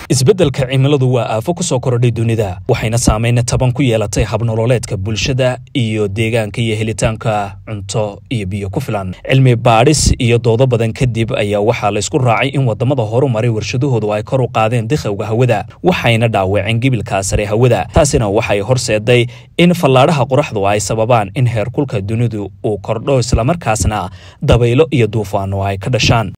isbeddelka cimiladu waa aafo ku soo korodhay dunida waxayna saameyna taban ku yeelatay habnololeedka bulshada iyo deegaanka iyo helitaanka cunto iyo biyo ku filan cilmi baadhis iyo doodo badan kadib ayaa waxaa laysku raacay in wadamada horu maray warshadahoodu ay kor u qaadeen dikhawga hawada waxayna dhaawaceen gibilka sare hawada taasina waxay horseeday in fallaadhaha qoraxdu ay sababaan in heerkulka dunidu uu kordho islamarkaasna dabaylo iyo duufaano ay ka dhashaan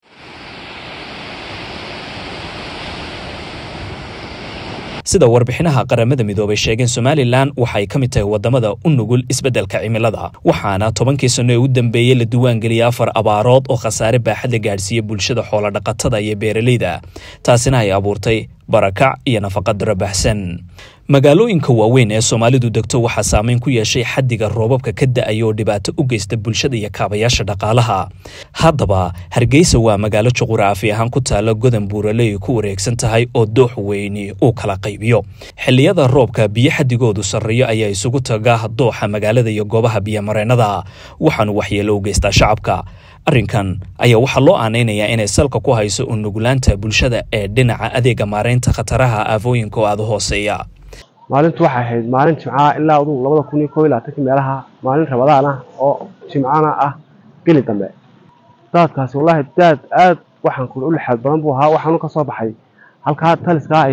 sida warbixinaha qaramada midoobay sheegeen somalilan waxay ka mid tahay wadamada u nugul isbeddelka cimilada waxaana tobankii sano ee u dambeeyey la diiwaangeliyay afar abaarood oo khasaare baaxadla gaadhsiiya bulshada xoolodhaqatada iyo beeraleyda taasina ay abuurtay barakac iyo nafaqadaro baxsan magaalooyinka waaweyn ee soomaalidu degto waxaa saameyn ku yeeshay xaddiga roobabka ka da-aya oo dhibaato u geysta bulshada iyo kaabayaasha dhaqaalaha haddaba hargeysa waa magaalo juquraafi ahaan ku taalla godan buuraley ku wareegsan tahay oo doox weyni uu kala qaybiyo xilliyada roobka biyo xaddigoodu sarreeyo ayaa isugu taga dooxa magaalada iyo goobaha biyomareennada waxaanu waxyeelo u geystaa shacabka arrinkan ayaa waxaa loo aanaynayaa inay salka ku hayso u nuglaanta bulshada ee dhinaca adeega maareynta khataraha aafooyinka oo aada hooseeya maalintu waxay ahayd maalin jimcaha ilaa aduu labada kun iyo koob iyo labaatanki meelaha maalin rabadaan ah oo jimcana ah geli dambe daadkaasi wallaahi daad aad waxaan kuli u lixaad badan buu ahaa waxaanu ka soo baxay halkaa taliskaa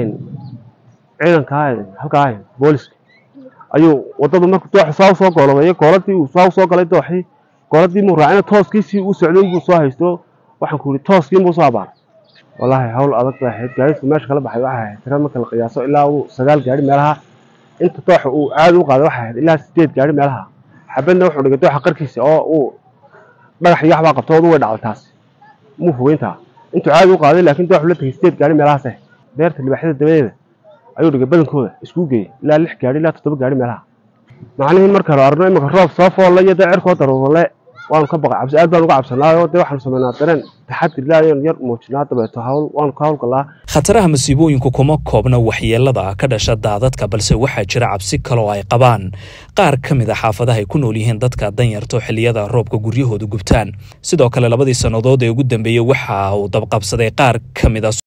ciidankaa halkaa booliska ayuu wadadu markuu dooxu saa usoo goolobeeyo gooladii uu saa usoo galay dooxii gooladii muu raacina tooskiisii uu socday buu soo haysto waxaan ku yidhi tooskii buu soo abaaray wallaahi hawl adag bay ahayd gaadiidku meesha kala baxay waxay ahayd tira marka la qiyaaso ilaa uu sagaal gaari meelaha inta dooxa uu caadi u qaaday waxay ahayd ilaa sideed gaari meelaha xabadna wuxuu dhigay dooxa qarkiisa oo uu dhagax iyo waxbaa qabto odu way dhacday taas muu fogeyntaa intuu caadi u qaaday laakiin dooxu la tegay sideed gaari meelahaas ah beerta libaaxyada dabadeeda ayuu dhigay badankooda isku geeyey ilaa lix gaari ilaa toddoba gaari meelaha macnihiin markaanu arno imika roob soo foolla iyo dee cirkoo daruurale waanu ka baqay cabsi aad baan uga cabsanaayo dee waxaanu samaynaa dareen taxadir ilaayan yar muujinaa dabeeto hawl waanu ka hawlgalaa khataraha masiibooyinku kuma koobna waxyeelada ka dhasha daadadka balse waxaa jira cabsi kaloo ay qabaan qaar ka mid a xaafadaha ay ku nool yihiin dadka danyarto xilliyada roobka guryahoodu gubtaan sidoo kale labadii sannadood ee ugu dambeeyey waxa uu dabqabsaday qaar ka mid a